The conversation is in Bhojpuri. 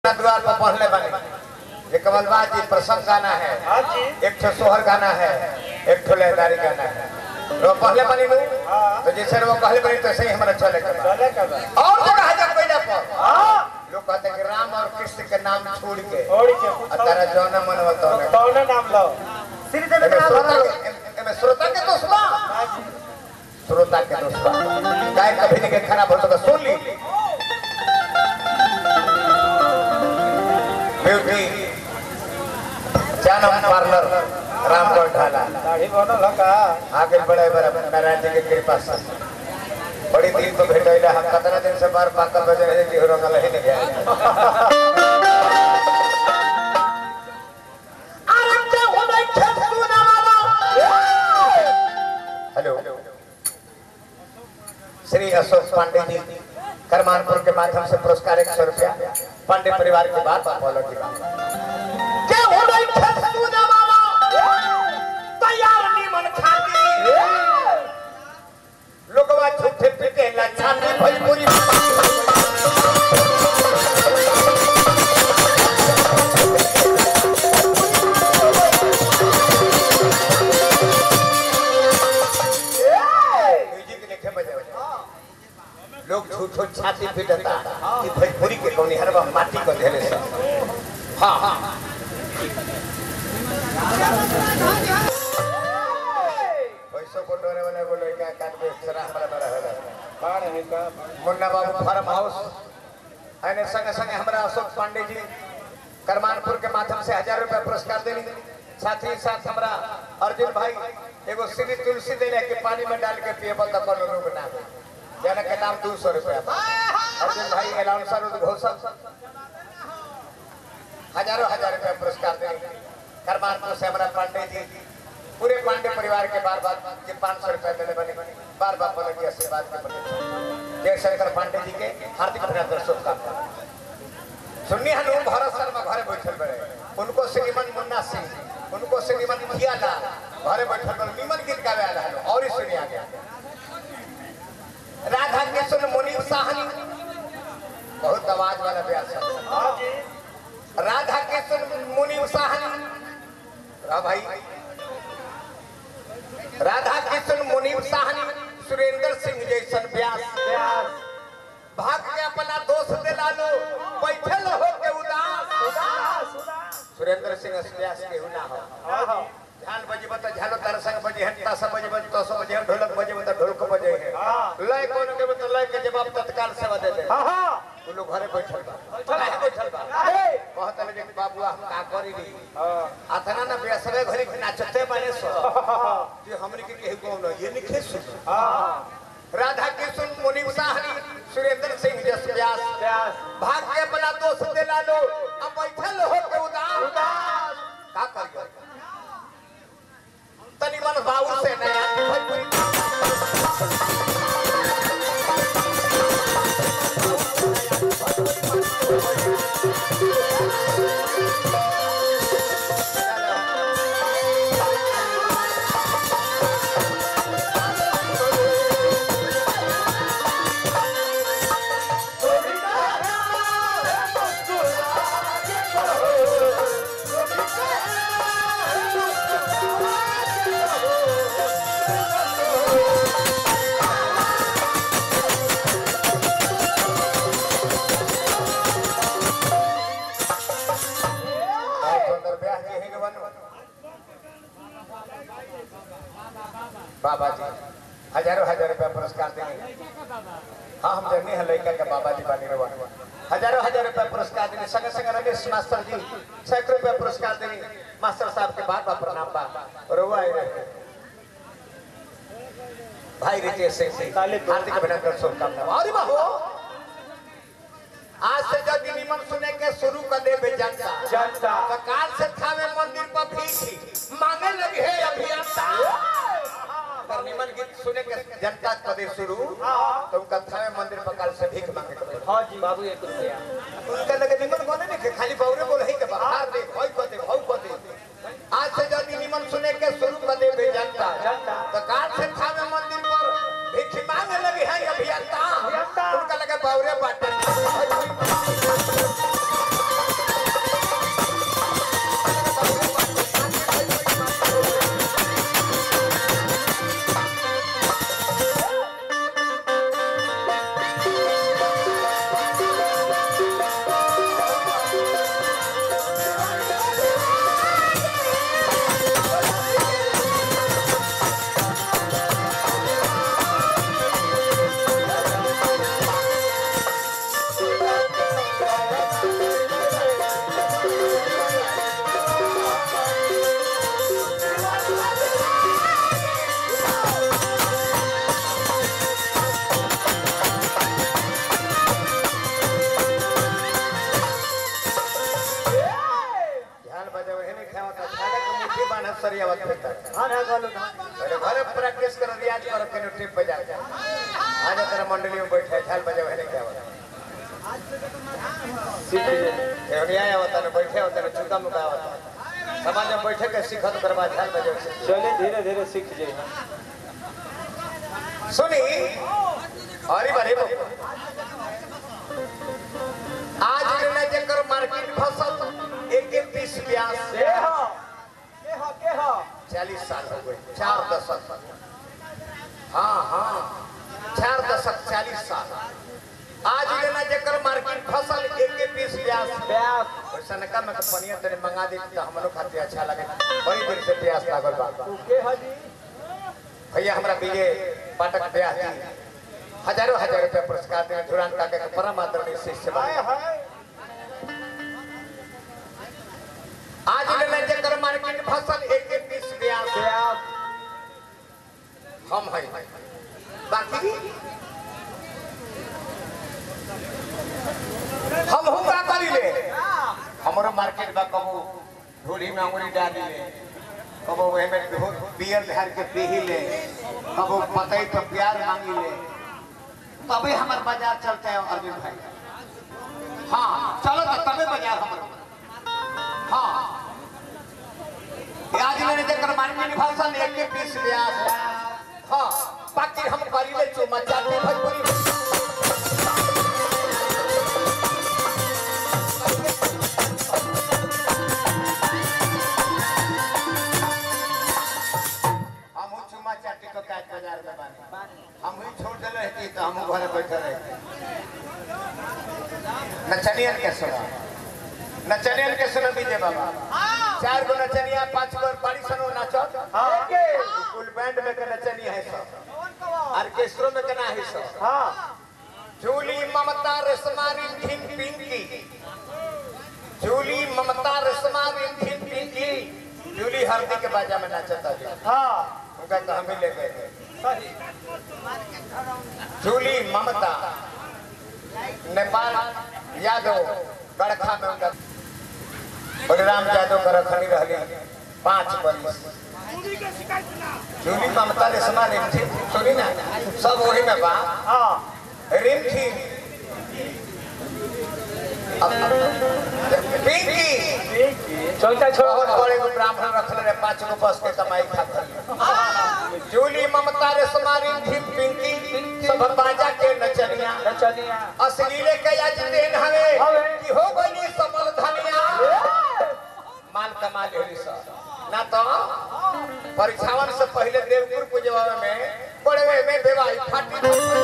द्वार पर पढ़ले बने ये कमलबाज जी प्रसंग गाना है हाँ जी एक ठो सोहर गाना है एक ठो लहदारी गाना है वो पहले बनी नु हाँ। तो जैसे वो पहले बनी तो सही हमारा चले के बा। चले का बा और जगह है जब पहले पर हाँ लोग कहते हैं कि राम और कृष्ण के नाम छोड़ के छोड़ के और तारा जौना मन बता कौन नाम लो श्री देवी के नाम श्रोता हमारा के एमे श्रोता के दोस्त बा हाँ जी श्रोता के दोस्त बा गाय कभी नहीं के खराब हो तो सुन ली ब्यूटी जानम पार्लर रामगढ़ ढाला दाढ़ी बनल है का आगे बढ़े बराबर नारायण जी के कृपा से बड़ी दिन तो भेट होइला हम कितना दिन से बार पाकल बजे रहे कि रंगल ही नहीं गया हेलो श्री अशोक पांडे जी करमानपुर के माध्यम से पुरस्कार एक सौ रुपया पांडे परिवार के बाद बोलो की बात लोगवा झूठे पीटे लाछाने भोजपुरी म्यूजिक लिखे बजे बजे लोग झूठो छाती पीटता कि भोजपुरी के कौनी हरवा माटी को धेले से हाँ हाँ पैसों को डोरे वाले बोले क्या काट में सरा हमारा बड़ा है बाढ़ है का मुन्ना बाबू फार्म हाउस एने संगे संगे हमारा अशोक पांडे जी करमानपुर के माध्यम से हजार रुपया पुरस्कार देनी साथ ही साथ हमारा अर्जुन भाई एगो श्री तुलसी देने के पानी में डाल के पिए तो कोनो रोग ना हो जाने के नाम दो सौ रुपया बा। अर्जुन भाई अलाउंसर उद्घोषक हजारों हजार रुपया पुरस्कार देनी करमानपुर से हमारा पांडे जी पूरे पांडे परिवार के बार बार के पाँच सौ रुपया देने बने बार बार बोले कि आशीर्वाद के प्रतीक्षा जय शंकर पांडे जी के हार्दिक अभिनंदन शुभकामना सुनिए हम भारत शर्मा घरे बैठल बड़े उनको श्रीमन मुन्ना सिंह उनको श्रीमन किया लाल घरे बैठल बड़े निमन गीत गावे आला है और ही सुनिए आगे राधा कृष्ण मुनीम साहनी बहुत आवाज वाला ब्यास है हाँ जी राधा कृष्ण मुनीम साहनी रा भाई राधा कृष्ण मुनीम साहनी सुरेंद्र सिंह जैसन व्यास प्यास भाग के अपना दोस्त दिला लो बैठल हो के उदास उदास उदास सुरेंद्र सिंह व्यास के ना हो हाँ हाँ झाल बजेब त झालो तार संग बजे हन तासा बजेब त तासा बजे हन ढोलक बजेब त ढोलक बजे है हाँ। लय कोन के त लय के जवाब तत्काल सेवा दे दे हाँ हाँ तू लोग घरे बैठल बा बैठल बा। काहे बैठल बा काहे? कहत ले जे बाबू हम का करी री हाँ अतना ना बेसवे घरी नाचते बने सो हाँ कि हमनी के केहू कौन ये लिखे सुन हाँ राधा कृष्ण मुनि साहनी सुरेंद्र सिंह जस व्यास प्यास भाग के अपना दोस्त दिला लो अब बैठल हो के उदास उदास का करियो तनी मन बाबू से नया भोजपुरी बहुत सुंदर ब्याह जी है गवन बाबा जी हजारों हजार रुपया पुरस्कार देंगे हाँ हम जर्नी है लड़का के बाबा जी बानी रवा हजारों हजार रुपया पुरस्कार देंगे संगे संगे रमेश मास्टर जी सैकड़ों रुपया पुरस्कार देंगे मास्टर साहब के बार बार प्रणाम बा रोवा आए रहे भाई रितेश सिंह जी हार्दिक अभिनंदन शुभकामना और बाबू आज से जब निमन सुने के शुरू कर दे जनता जनता तो काल से थावे मंदिर पर भीख मांगे लगे है अभियंता पर निमन गीत सुने के जनता कदे शुरू तो उनका थावे मंदिर पर काल से भीख मांगे के पड़े। हाँ जी बाबू एक रुपया उनका लगे निमन गोने नहीं के खाली बौरे बोल ही के बाहर दे होई को दे होई को दे आज से जब निमन सुने के शुरू कर दे जनता जनता। तो काल से थावे मंदिर पर भीख मांगे लगे है अभियंता अभियंता। उनका लगे बौरे बाटे मान है सरियावत फिरता धान है गलू धान पहले घरे प्रैक्टिस करो रियाज करो के ट्रिप पे जाके आज तेरा मंडली में बैठे झाल बजे है क्या होता सीख ले ये नहीं आया होता ना बैठे होता ना चुका मुका होता समाज में बैठे के सीखत कर बाद झाल बजे से चले धीरे धीरे सीख जाए सुनी अरे बारे बाबू आज ने जेकर मार्केट फसल एक एक बीस ब्यास के हो के हो के हो चालीस साल हो गए चार दशक हाँ हाँ चार दशक चालीस साल आज लेना जेकर मार्केट फसल एक एक बीस ब्यास प्यास वैसा न का मैं पनिया तेरे मंगा दी तो हमरो खातिर अच्छा लगे बड़ी देर से प्यास लागल बा तू के हो जी भैया हमरा विजय पाठक ब्याह जी हजारों हजार रुपया पुरस्कार देने धुरान काका के परम आदरणीय शिष्य बा हाय हाय आज लेना जेकर मार्केट फसल एक एक बीस ब्यास प्यास हम है बाकी हम हूँ का करी ले हमारो मार्केट बा कबो ढोली में अंगुरी डाली ले कबो वही में ढो- बियर धार के पी ले कबो पतई तो प्यार मांगी ले तबे हमार बाजार चलता है अरविंद भाई हाँ चलो तो तबे बाजार हमारो हाँ आज मैंने जकर मार्केट भाषण एक के पीस ब्यास हाँ बाकी हम करी ले चुमा चाटे भोजपुरी हम चुमा चाटे को काज बाजार में बानी हम ही छोड़ देले रहती तो हम घरे बैठे रहे नचनियन के सुना नचनियन के सुना दीजिए बाबा चार गो नचनिया पांच गो पाड़ी सनो नाचत हाँ के फुल बैंड में के नचनिया है सब ऑर्केस्ट्रो में केना है सब हाँ Julie Mamta Reshma Rindhin Pinky Julie Mamta Reshma Rindhin Pinky Julie हल्दी के बाजा में नाचता जी हाँ उनका तो हम ही ले गए थे सही जूली ममता नेपाल यादव गड़खा में उनका बलराम यादव का रखनी रहली पांच बरिस जूली ममता रेशमा रिंधिन सुनी ना सब वही में बा हाँ रिंठी पिंकी चौथा बहुत छोड़ बड़े गो ब्राह्मण रखले रहे पांच गो बस के कमाई खातिर जूली ममता रेशमा रिंठी पिंकी सब बाजा के नचनिया नचनिया अश्लीले के आज देन हवे हवे। कि हो गई समल धनिया माल कमा लेली सब ना तो परीक्षावन से पहले देवपुर पूजवा में बड़े में बेवाई फाटी